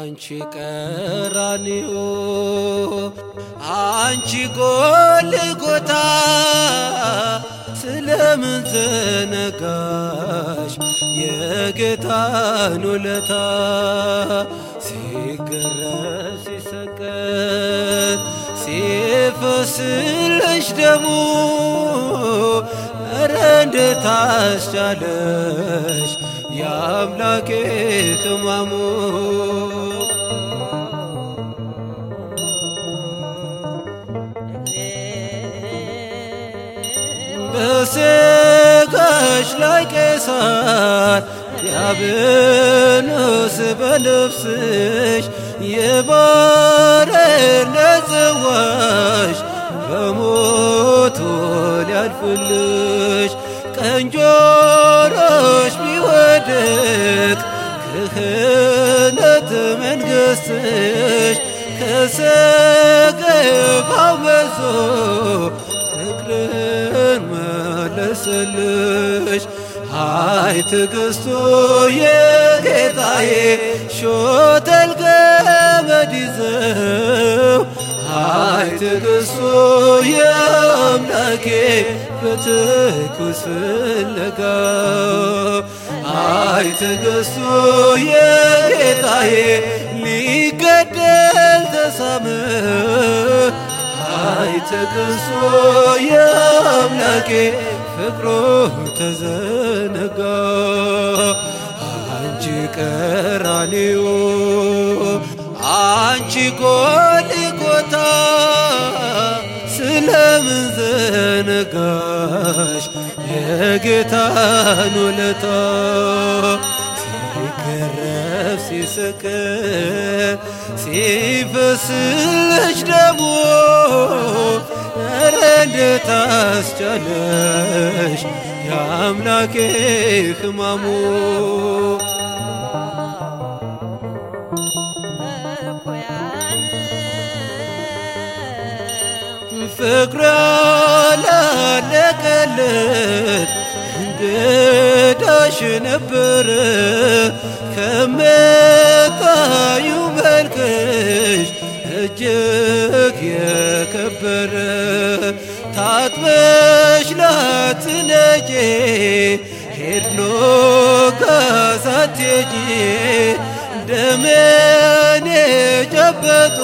አንቺ ቀራንዮ አንቺ ጎልጎታ ስለምን ዘነጋሽ የጌታን ውለታ ሲገረዝ ሲሰቀል ሲፈስልሽ ደሙ እረ እንዴት አስቻለሽ የአምላኬ ሕማሙ በሥጋሽ ላይ ቄሳር ዲያብሎስ በልብስሽ የባርነት ጽዋሽ በሞቱ ሊያልፍልሽ ቀኝ ጆሮሽ ቢወድቅ ክህነት መንግሥትሽ ከሰገባው መዞ ፍቅርን መለሰልሽ ሃይ ትዕግስቱ የጌታዬ ሾተል ገመድ ይዘው ሃይ ትዕግስቱ የአምላኬ በትኩስ ፍለጋው ሃይ ትዕግስቱ የጌታዬ ሊገደል ተሳመ ሃይ ትዕግስቱ የአምላኬ ፍቅሩ ተዘነጋ አንቺ ቀራንዮ አንቺ ጎልጎታ ስለምን ዘነጋሽ የጌታን ውለታ ሲገረፍ ሲሰቀል ሲፈስልሽ ደሞ ኧረ እንዴት አስቻለሽ የአምላኬ ሕማሙ ፍቅር ያላለቀለት እንግዳሽ ነበረ ከመታዩ መልክሽ እጅግ የከበረ ታጥበሽ ላትነጪ ሄድሎ ጋሳቴጂ ደሜን የጨበጡ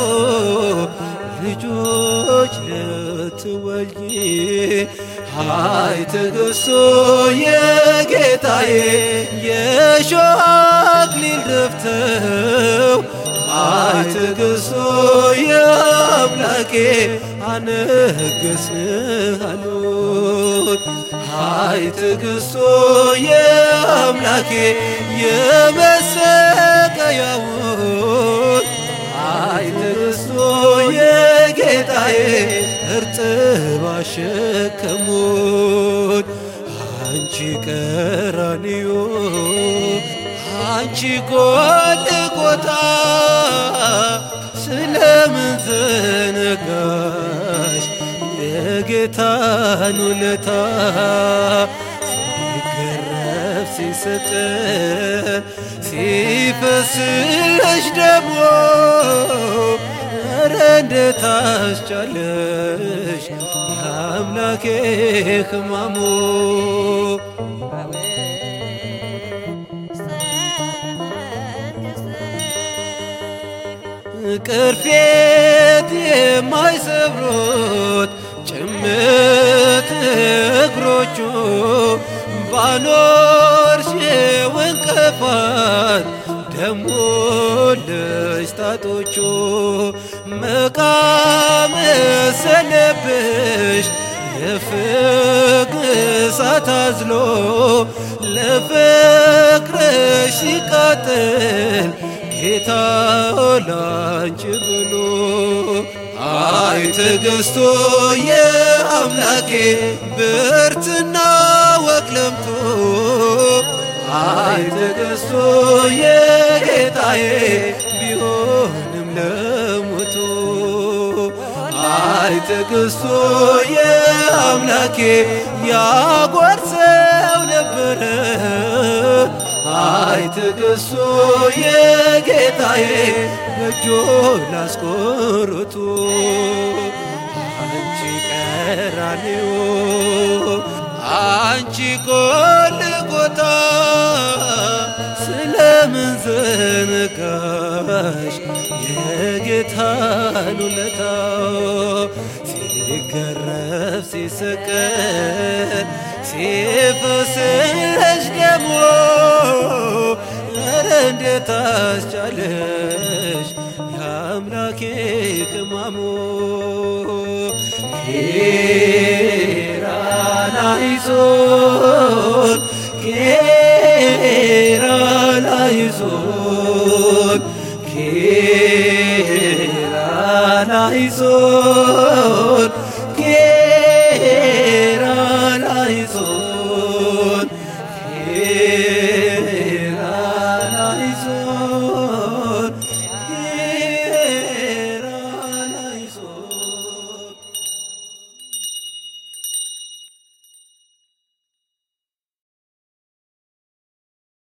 ልጆች ልትወልጂ ሃይ ትዕግስቱ የጌታዬ የሾህ አክሊል ደፍተው ሃይ ትዕግስቱ የአምላኬ አነገስንህ አሉት ሃይ ትዕግስቱ የአምላኬ የመሰቀያውን ሃይ ትዕግስቱ የጌታዬ እርጥብ አሸከሙት አንቺ ቀራንዮ አንቺ ጎልጎታ ስለምን ዘነጋሽ የጌታን ውለታ ሲገረፍ ሲሰቀል ሲፈስልሽ ደግሞ ኧረ እንዴት አስቻለሽ የአምላኬ ሕማሙ ቅርፌት የማይሰብሩት ጭምት እግሮቹ ባኖርሽው እንቅፋት ደሞ ለስታጦቹ መቃም መሰለብሽ የፍግ እሳት አዝሎ ለፍቅርሽ ሲቃጠል ጌታ ላንቺ ብሎ አይ ትዕግስቱ የአምላኬ ብርትና ወቅለምቱ አይ ትዕግስቱ የጌታዬ ቢሆንም ለሞቱ አይ ትዕግስቱ የአምላኬ ያጓርሰው ነበረ አይ ትዕግስቱ የጌታዬ በእጆ ላስቆርቱ አንቺ ቀራንዮ አንቺ ጎልጎታ ስለምን ዘነጋሽ የጌታን ውለታ ሲገረፍ ሲሰቀል ሲፈስሽ ደሞ ኧረ እንዴት አስቻለሽ የአምላኬ ቅማሞ ኬራላይዞን ኬራላይዞን ኬራላይዞን ኬራላይዞን